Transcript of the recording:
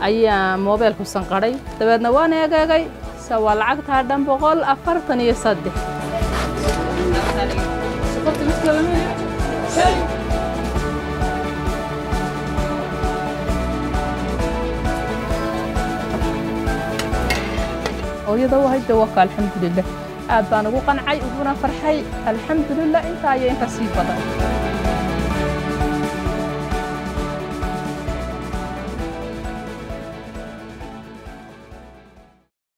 ayaa moobeelku sanqadhay dabeedna waan eegeegay se waa lacagtaa dhan boqol afartan iyo saddex hooyada u hayda waka alxamdulilah aad baan ugu qancay uguna farxay alxamdulilah intaa iyo inka sii badan